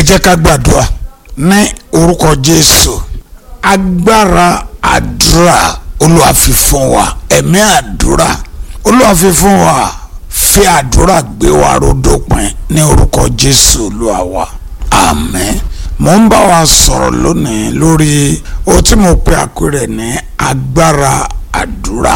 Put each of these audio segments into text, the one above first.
jẹ́ ká gbàdúrà ní orúkọ jésù agbára àdúrà olúwa fi fún wa ẹ̀mí àdúrà olúwa fi fún wa fi àdúrà gbé wa rodópin ní orúkọ jésù olúwa wa àmín mo ń bá wa sọ̀rọ̀ lónìí lórí ohun tí mo pe àpẹẹrẹ ní agbára àdúrà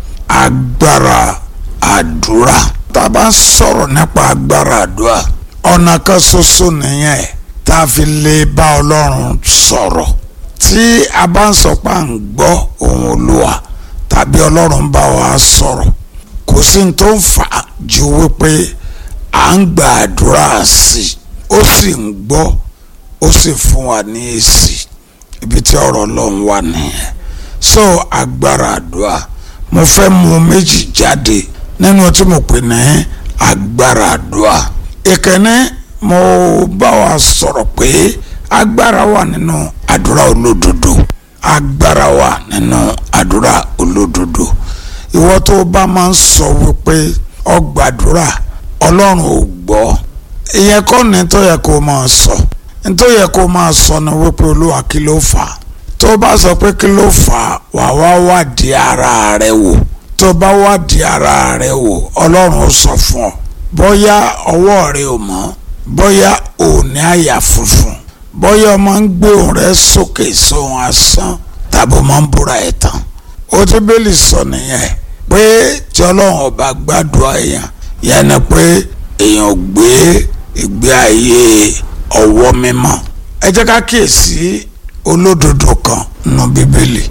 agbára àdúrà tá a bá sọ̀rọ̀ nípa agbára àdúrà ọ̀nà kan ṣoṣo nìyẹn tá a fi lè bá ọlọ́run sọ̀rọ̀ tí a bá ń sọ pé à ń gbọ́ ohùn olúwa tàbí ọlọ́run bá wa sọ̀rọ̀ kò sí ní tó ń fà á ju wípé à ń gba àdúrà sí i ó sì ń gbọ́ ó sì fún wa ní èsì ibi tí ọ̀rọ̀ ọlọ́run wà nìyẹn so agbára àdúrà mo fẹ́ mú méjì jáde nínú tí mo pè ní agbára àdúrà ìkànnì mo bá wa sọ̀rọ̀ pé agbára wà nínú àdúrà olódodo agbára wà nínú àdúrà olódodo ìwọ tó bá máa ń sọ wípé ọ gbàdúrà ọlọ́run ò gbọ́ ìyẹn kọ́ ni tó yẹ kó máa sọ tó yẹ kó máa sọ ni wípé olúwa kí ló fà á tó bá sọ pé kí ló fà á wà wá wádìí ara rẹ wò tó bá wádìí ara rẹ wò ọlọ́run ó sọ fún ọ bóyá ọwọ́ rẹ ò mọ́ bóyá ò ní àyà funfun bóyá o máa ń gbé òun rẹ sókè sóhun asán tàbí o máa ń búra ẹ̀ tán ó ti bẹ́ẹ̀lì sọ nìyẹn pé tí ọlọ́run ọba gbàdúrà èèyàn yẹn ni pé èèyàn ò gbé ìgbé ayé ọwọ́ mímọ́ ẹ jẹ́ ká kíyèsí olódodo kan nínú bíbélì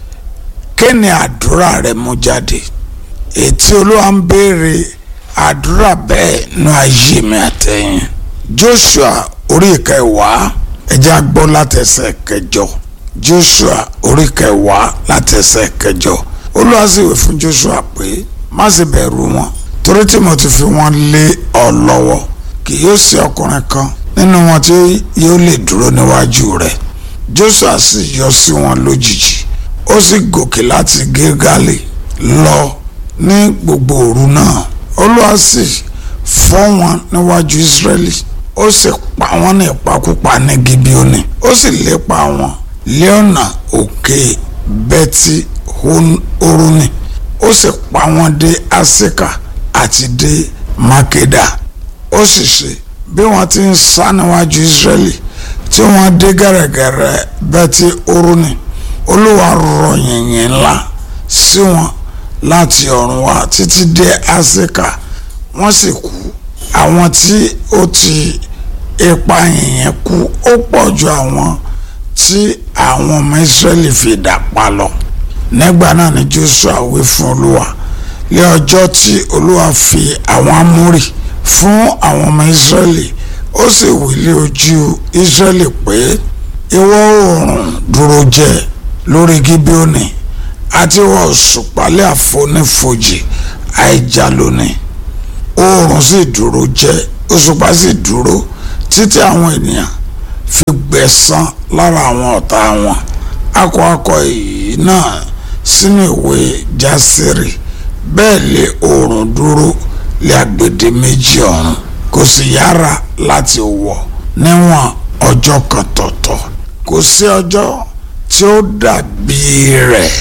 kí ni àdúrà rẹ mú jáde ètí olúwa ń béèrè àdúrà bẹ́ẹ̀ nínú ayé mi àtẹ̀yìn joshua orí ìkẹwàá ẹ jẹ́ á gbọ́ látẹsẹ̀ kẹjọ joshua orí kẹwàá látẹsẹ̀ kẹjọ olúwa sì wí fún joshua pé má sì bẹ̀rù wọn torí tí mo ti fi wọn lé ọ lọ́wọ́ kì yóò sí ọkùnrin kan nínú wọn tí yóò lè dúró níwájú rẹ̀ joshua sì yọ sí wọn lójijì ó sì gòkè láti gilgali lọ ní gbogbo òru náà olúwa sì fọ́ wọn níwájú israẹli ó sì pa wọ́n ní ìpakúpa ní gibeoni ó sì lépa wọn lé ọ̀nà òkè bẹ́tì oruni ó sì pa wọ́n dé asika àti dé makeda ó sì ṣe bí wọ́n ti ń sá níwájú israẹli tí wọ́n dé gẹ̀rẹ́gẹ̀rẹ́ bẹ́tì oruni olúwa rọ yìnyín ńlá sí wọn láti ọ̀run wá títí dé asika wọ́n sì kú àwọn tí ó ti ipa yìnyín kú ó pọ̀ ju àwọn tí àwọn ọmọ Ísírẹ́lì fi dà pa lọ nígbà náà ni Joshua wí fún olúwa lé ọjọ́ tí olúwa fi àwọn amórì fún àwọn ọmọ Ísírẹ́lì ó sì wí lé ojú Ísírẹ́lì pé ìwọ̀ oòrùn dúró jẹ́ lórí Gíbíónì àti ìwọ̀ òṣùpálẹ̀ àfonífojì àìjà lónìí oòrùn sì dúró jẹ́ òṣùpá sì dúró títí àwọn ènìyàn fi gbẹ̀san lára àwọn ọ̀tá wọn akọ akọ èyí náà sínú ìwé jásírì bẹ́ẹ̀ lé oòrùn dúró lé agbede méjì ọ̀run kò sì yára láti wọ̀ níwọ̀n ọjọ́ kan tọ̀tọ̀ kò sí ọjọ́ tí ó dàbí rẹ̀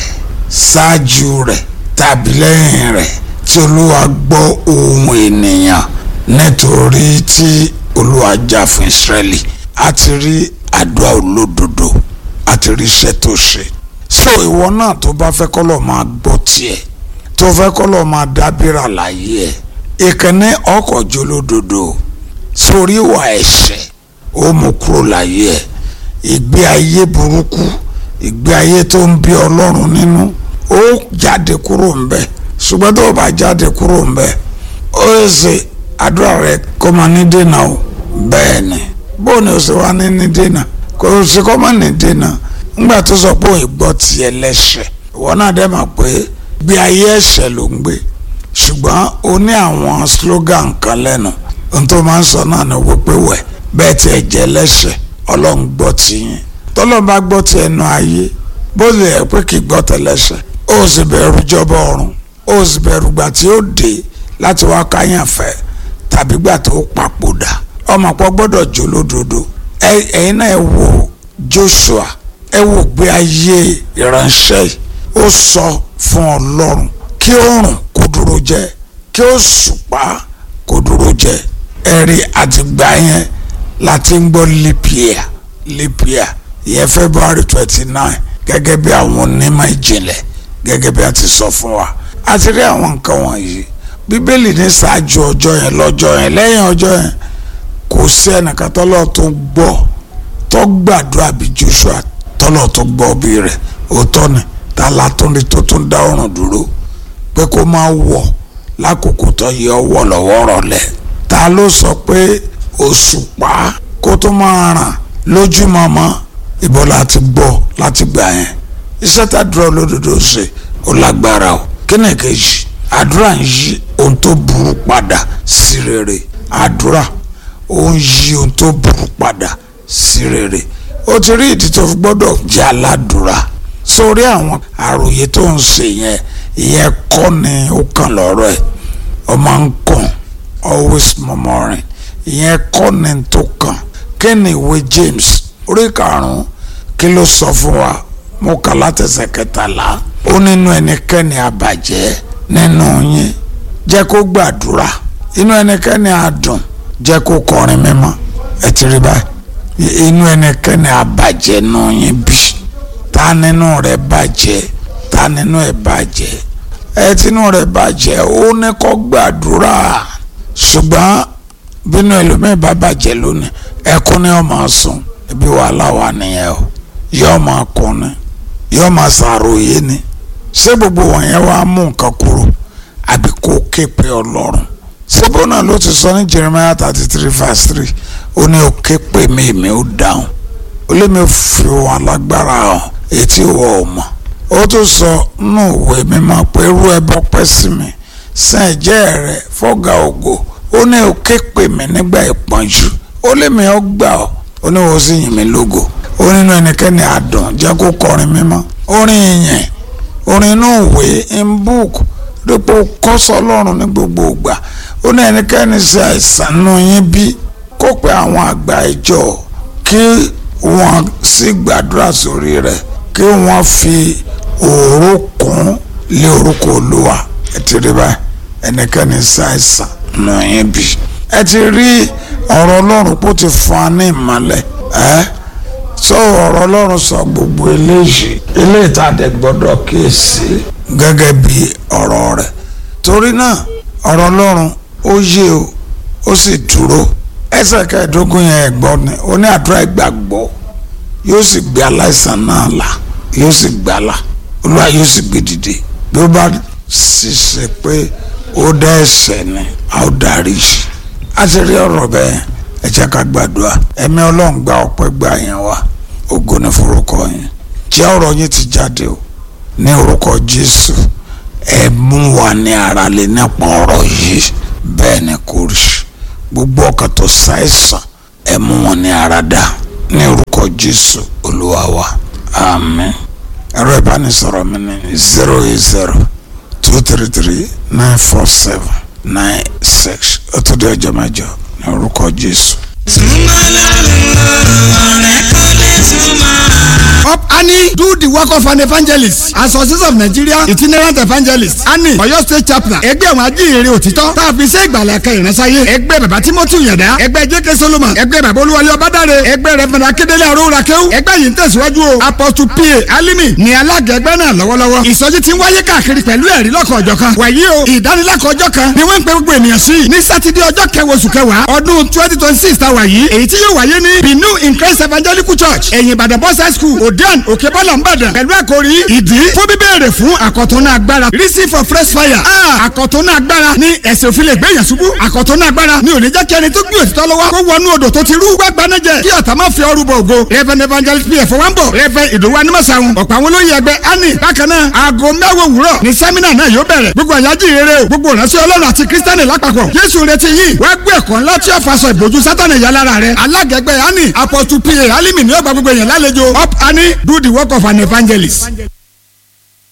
ṣáájú rẹ̀ tàbí lẹ́yìn rẹ̀ tí olúwa gbọ́ ohùn ènìyàn nítorí tí olúwa jà fún ìsírẹ́lì a ti rí àdúrà olódodo a ti rí iṣẹ́ tó ṣe so ìwọ náà tó bá fẹ́ kọ́ lọ́ọ́ máa gbọ́ tiẹ̀ tó fẹ́ kọ́ lọ́ọ́ máa dábìrà láyé ẹ̀ ìkànnì ọkọ̀ jólódodo sórí ìwà ẹ̀ṣẹ̀ ó mú kúrò láyé ẹ̀ ìgbé ayé burúkú ìgbé ayé tó ń bí ọlọ́run nínú ó jáde kúrò ń bẹ̀ ṣùgbọ́n tó o bá jáde kúrò ń bẹ̀ ó yẹ ṣe àdúrà rẹ kó máa ní dènà o bẹ́ẹ̀ ni bóun ni o ṣe wá ní ní dènà kò sí kó máa ní dènà ńgbà tó sọ pé òun gbọ́ tiẹ̀ lẹ́sẹ̀ ìwọ náà dẹ́ mọ̀ pé gbé ayé ẹ̀ṣẹ̀ ló ń gbé ṣùgbọ́n o ní àwọn slogan kan lẹ́nu ohun tó máa ń sọ náà ni wípé wẹ̀ bẹ́ẹ̀ tiẹ̀ jẹ́ lẹ́sẹ̀ ọlọ́run gbọ́ tiyín tọ́lọ́run bá gbọ́ ti ẹnu ayé bó lè ẹ̀ pé kì í gbọ́ tẹ̀lẹ́sẹ̀ ó sì bẹ̀rù jọba ọ̀run ó sì bẹ̀rù gbà tí ó dé láti wá káyàn fẹ́ tàbí gbà tó papòdà ọmọ pọ̀ gbọ́dọ̀ jó lódodo ẹ̀yin náà ẹ wo Joshua ẹ wo gbé ayé ìránṣẹ́ yìí ó sọ fún Ọlọ́run kí oòrùn kó dúró jẹ́ kí òṣùpá kó dúró jẹ́ ẹ̀rí àtìgbà yẹn láti ń gbọ́ lipia lipia ìyẹn February twenty nine gẹ́gẹ́ bí àwọn onímọ̀ ìjìnlẹ̀ gẹ́gẹ́ bí a ti sọ fún wa a ti rí àwọn nǹkan wọ̀nyí bíbélì ní ṣáájú ọjọ́ yẹn lọ́jọ́ yẹn lẹ́yìn ọjọ́ yẹn kò sí ẹnìkan tọ́lọ́ tó gbọ́ tó gbàdúrà bí Joshua tọ́lọ̀ tó gbọ́ bí rẹ̀ òótọ́ ni ta la tó ní tó tún dá ọ̀run dúró pé kó máa wọ̀ lákòókò tó yẹ ọwọ́ lọ́wọ́ rọ̀lẹ́ ta ló sọ pé òṣùpá kó tó máa ràn lójúmọmọ ìbọn láti gbọ́ láti gbà yẹn iṣẹ́ tá dúró olódodo ṣe ó lágbára o kí ni kejì àdúrà ń yí ohun tó burú padà sí rere àdúrà ó ń yí ohun tó burú padà sí rere ó ti rí ìdí tó fi gbọ́dọ̀ jẹ́ aládùúrà sórí àwọn àròyé tó ń ṣe yẹn ìyẹn kọ́ ni ó kàn lọ́rọ̀ ẹ̀ ọmọ ń kàn always murmuring ìyẹn kọ́ ni tó kàn kí ni ìwé James orí karùn-ún kí ló sọ fún wa mo kà látẹsẹ̀ kẹtàlá ó nínú ẹnikẹ́ni àbàjẹ́ nínú yín jẹ́ kó gbàdúrà inú ẹnikẹ́ni àdùn jẹ́ kó kọrin mímọ́ ẹ ti rí báyìí inú ẹnikẹ́ni àbàjẹ́ nù yín bí ta nínú rẹ̀ bàjẹ́ ta nínú ẹ̀ bàjẹ́ ẹ tinú rẹ̀ bàjẹ́ ó ní kó gbàdúrà ṣùgbọ́n bínú ẹlòmíì bá bàjẹ́ lónìí ẹkún ni ó máa sùn ibi wàhálà wà nìyẹn o yóò máa kún ni yóò máa ṣàròyé ni ṣé gbogbo wọ̀nyẹn wàá mú nǹkan kúrò àbí kó ké pe ọlọ́run síbò náà ló ti sọ ní Jeremiah thirty three verse three ó ní ó ké pe mi èmi ó dáhùn ó lé mi fi wọn lágbára hàn etí wọ ò mọ̀ ó tún sọ nínú ìwé mímọ́ pé irú ẹbọ pẹ́ sí mi sàn ẹ̀jẹ̀ rẹ̀ fọ́gà ògo ó ní ó ké pe mi nígbà ìpọ́njú ó lé mi ó gbà ọ́ ó ní wọ́n sì yìn mí lógo ó nínú ẹnikẹ́ni àdùn jẹ́ kó kọrin mímọ́ orin ìyẹn orin inú ìwé in book dípò kọ́sọ́ ọlọ́run ní gbogbo ìgbà ó ní ẹnikẹ́ni ṣe àìsàn nù yín bí kó pe àwọn àgbà ìjọ kí wọ́n sì gbàdúrà sórí rẹ̀ kí wọ́n fi òró kún lé orúkọ olúwa ẹ ti rí báyìí ẹnikẹ́ni ṣe àìsàn nù yín bí ẹ ti rí ọ̀rọ̀ ọlọ́run kó ti fún wa ní ìmọ̀lẹ̀ ẹ́ sọ ọ̀rọ̀ ọlọ́run sọ gbogbo eléyìí eléyìí tá a dẹ̀ gbọ́dọ̀ kíyèsí gẹ́gẹ́ bí ọ̀rọ̀ rẹ̀ torí náà ọ̀rọ̀ ọlọ́run ó yé o ó sì dúró ẹsẹ̀ kẹẹ̀ẹ́dógún yẹn ẹ̀gbọ́n ni ó ní àdúrà ìgbàgbọ́ yóò sì gbé aláìsàn náà là yóò sì gbà là olúwa yóò sì gbé dìde bí ó bá sì ṣe pé ó dá ẹ̀ṣẹ̀ ni a ó dárí jì a ti rí ọ̀rọ̀ bẹ́ẹ̀ ẹ jẹ́ ká gbàdúrà ẹ̀mí ọlọ́run gba ọpẹ́ gba yẹn wá ògo ní forúkọ yẹn jẹ́ ọ̀rọ̀ yín ti jáde o ní orúkọ jésù ẹ mú wa ní ara lè nípa ọ̀rọ̀ yìí bẹ́ẹ̀ ni kò rí gbogbo ọkàn tó ṣàìsàn ẹ mú wọn ní ara dá ní orúkọ jésù olúwa wa àmín ẹ̀rọ ìbánisọ̀rọ̀ mi ní zero eight zero two three three nine four seven nine six ó tó di ọjọ́ mẹ́jọ ní orúkọ jésù. Up Annie do the work of an evangelist. Association of Nigeria itinerant evangelist. Annie Ọ̀yọ́ state chaplain. Ẹgbẹ́ àwọn ajíhìnrere òtítọ́. Tá a fi ṣe ìgbàlẹ̀ ẹ̀ka ìránsáyé. Ẹgbẹ́ bàbá Timothy Yẹ̀dá. Ẹgbẹ́ J.K. Solomon. Ẹgbẹ́ bàbá Olúwalé Ọbádáre. Ẹgbẹ́ Rẹ̀fẹ̀nà Akédélé Arúrakẹ́wù. Ẹgbẹ́ yìí ń tẹ̀síwájú o. Apostle P.A. Alimi ni alága ẹgbẹ́ náà lọ́wọ́lọ́wọ́. Ìsọjí ti ń wáyé káàkiri pẹ̀lú ẹ̀rí lọ́kọ̀ ọjọ́ kan. Wàyí o ìdánilẹ́kọ̀ọ́ ọjọ́ kan ni wọ́n ń pe gbogbo ènìyàn sí. Ní Sátidé ọjọ́ kẹwàá oṣù kẹwàá ọdún twenty twenty six ta wà yìí. Èyí tí yóò wáyé ní Binu in Christ Evangelical Church. Ẹ̀yìn Ìbàdàn Boys High School Odean Òkèbọ́là Ìbàdàn. Pẹ̀lú àkòrí ìdí fún bíbéèrè fún àkọ̀tún agbára. Receive for fresh fire. Ah àkọ̀tún agbára ní ẹ̀sìn òfin lè gbé yàn ṣubú. àkọ̀tún agbára ní ò ní jẹ́ kí ẹni tó gbé òtítọ́ lọ́wọ́ kó wọnú odò tó ti rú gbàgbánájẹ kí ọ̀tá má fi ọrù bọ̀ ògo. Reverend evangelist pf wọ́n bọ̀ Reverend ìdòwú animasaun ọ̀pọ̀ àwọn olóyè ẹgbẹ́ ani bákan náà aago mẹ́wàá òwúrọ̀ ní sẹ́mínà náà yóò bẹ̀rẹ̀ gbogbo àyájí ìrere o gbogbo ìránṣẹ́ ọlọ́run àti kírísítánì lápapọ̀ Jésù retí yìí wá gbé ẹ̀kọ́ ńlá tí ó faṣọ ìbòjú sátánì yà lára rẹ̀ alágẹ̀gbẹ́ ani apostle pa alimi ni ó gba gbogbo èèyàn lálejò up ani do the work of an evangelist.